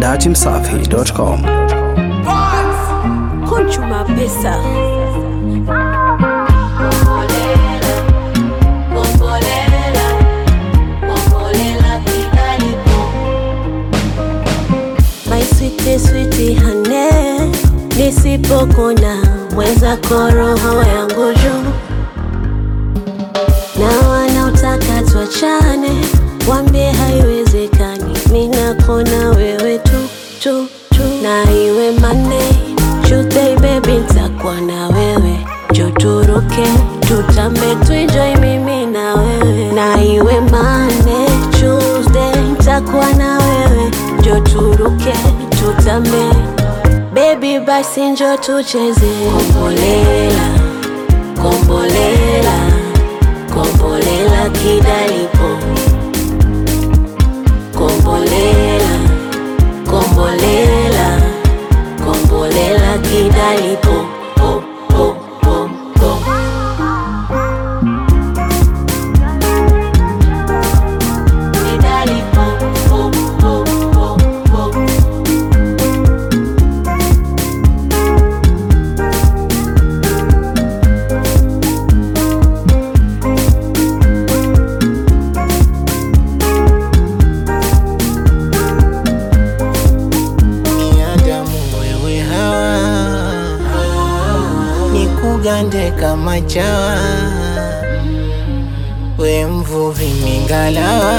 dachimsafi.com. Conchuma pesa. My sweetie sweetie hane, nisipokona mwenzako roho yangu juu, na wanaotaka tuachane wambie haiwezekani, mi nakona wewe tu tu tu, na iwe Monday Tuesday baby nitakuwa na wewe, jo turuke tutambe tuenjoy mimi na wewe, na iwe Monday Tuesday nitakuwa na wewe, jo turuke tutambe baby, basi njo tucheze kombolela kombolela kombolela kidalipo kombolela kombolela kombolela kidalipo po, po, po, po. Kidalipo, po, po, po, po. Binadamu wewe hawa ni kugande kama chawa, we mvuvi mingalawa,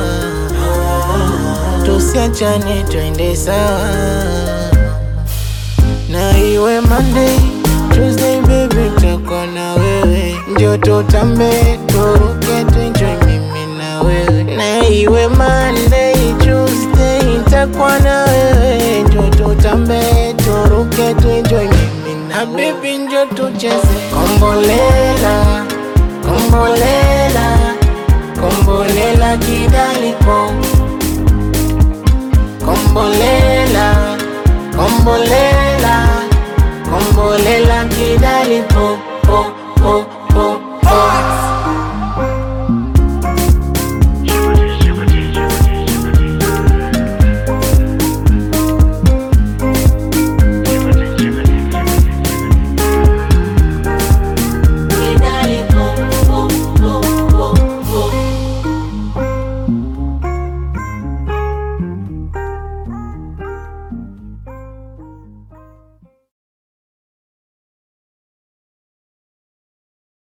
tusiachane twende sawa, na iwe Monday Tuesday baby tako na wewe, njo tutambe turuke tuenjoy mimi na wewe, na iwe Monday Tuesday nitakuwa na wewe, njo tutambe turuke tuenjoy mimi na baby, njo tucheze kombolela kombolela kombolela kidalipo kombolela kombolela kombolela kidalipo